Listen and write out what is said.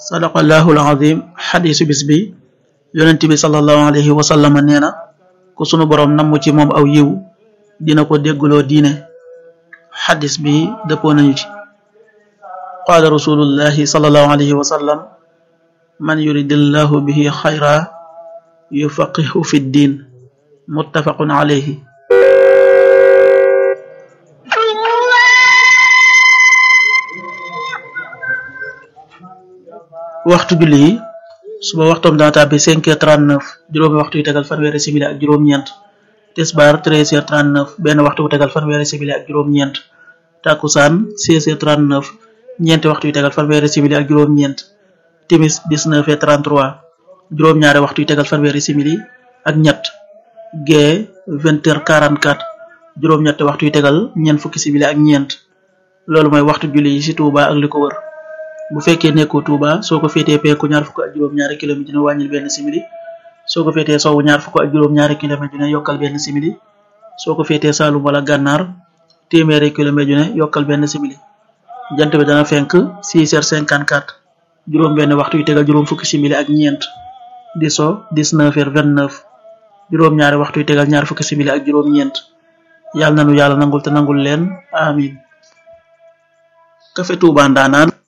sadaqallahu alazim xadisu bis bi yonent bi sallallahu alayhi wa sallam nee na ku sunu boroom namm ci moom aw yiw dina ko dégguloo diine xadis bi dëppoo nañu ci qaala rasulullahi sallallahu alayhi wa sallam man yuridillahu bihi xayra yufaqihu fi ddin muttafaqun alayhi waxtu julli yi suba waxtoom dana tàbbi cinq heures trente neuf juróomi waxtu yu tegal fanweeri simili ak juróom-ñeent tisbaar treize heures trente neuf benn waxtu bu tegal fanweeri simili ak juróom-ñeent takkusaan seize heures trente neuf ñeenti waxtu yu tegal fanweeri simili ak juróom-ñeent timis dix-neuf heures trente trois juróom-ñaari waxtu yu tegal fanweeri simili ak ñett gee vingt heures quarante quatre juróom-ñetti waxtu yu tegal ñeent fukki simili ak ñeent loolu mooy waxtu julli yi ci Touba ak li ko wër bu fekkee nekkoo Touba soo ko féetee penku ñaar fukk ak juróom-ñaari kilomètre dina wàññil benn simili soo ko féetee sowwu ñaar fukk ak juróom-ñaari kilomètre dina yokkal benn simili soo ko féetee Saalum wala Gànnaar téeméeri kilomètre dina yokkal benn simili jant bi dana fenk 6 heures 54 juróom benn waxtu yu tegal juróom fukki simili ak ñeent di so 19 heures 29 juróom-ñaari waxtu yu tegal ñaar fukki simili ak juróom-ñeent yàlla nanu yàlla nangul te nangul leen amin Café Touba Ndanaan